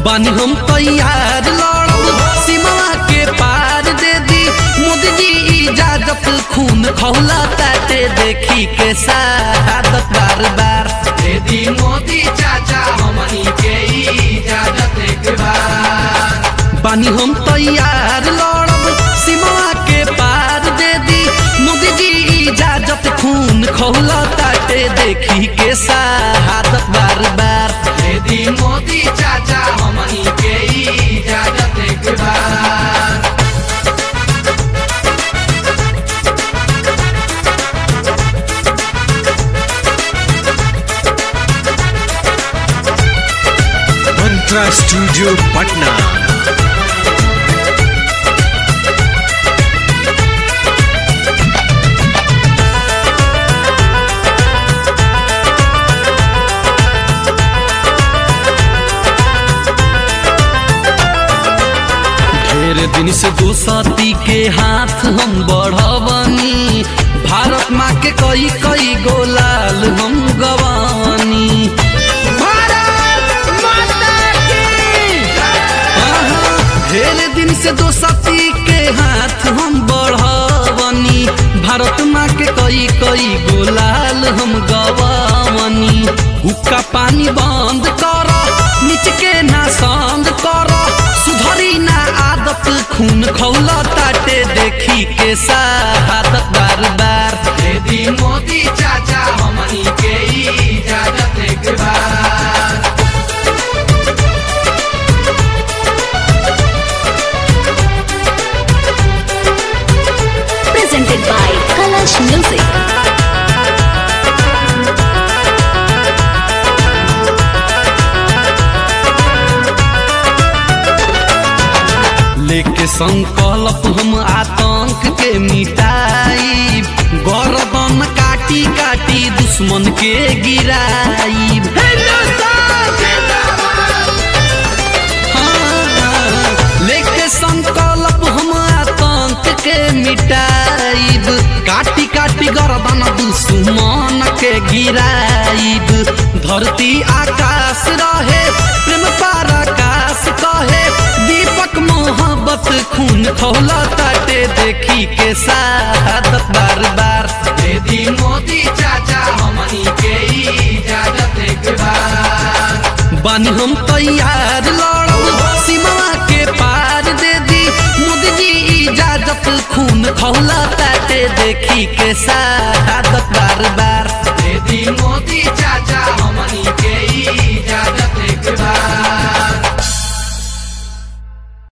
बानी हम तैयार लड़ब सीमा के पार दे दी मोदी जी इजाजत खून खौला ताटे देखी के शहादत बार बार दे दी मोदी चाचा हमनी के इजाजत एक बार बानी हम तैयार लड़ब सीमा के पार दे दी मोदी जी इजाजत खून खौला ताटे देखी के शहादत बार बार दे दी मोदी चाचा हमनी के इजाजत एक बार मंत्रा स्टूडियो पटना ढेर दिन से दोसती के हाथ हम बढ़वनी भारत माँ के कई कई गोलाल हम गवानी आहा, ढेर दिन से दोसती के हाथ हम बढ़वनी भारत माँ के कई कई गोलाल हम गवानी हुक्का पानी बंद कर नीच के ना संग कर सुधरी ना आदत खून खौला ताटे देखी के शहादत बार बार दे दी मोदी चाचा हमनी के इजाजत एक बार presented by Kalash Music. लेके संकल्प हम आतंक के मिटाई गर्दन काटी काटी दुश्मन के गिराई लेके संकल्प हम आतंक के मिटाइब काटी काटी गर्दन दुश्मन के गिराइब धरती आकाश रहे प्रेम पराकाश कहे दीपक मोहब्बत खून खौला ताटे देखी के शहादत बार बार दे दी मोदी चाचा हमनी के इजाजत एक बार बानी हम तैयार लड़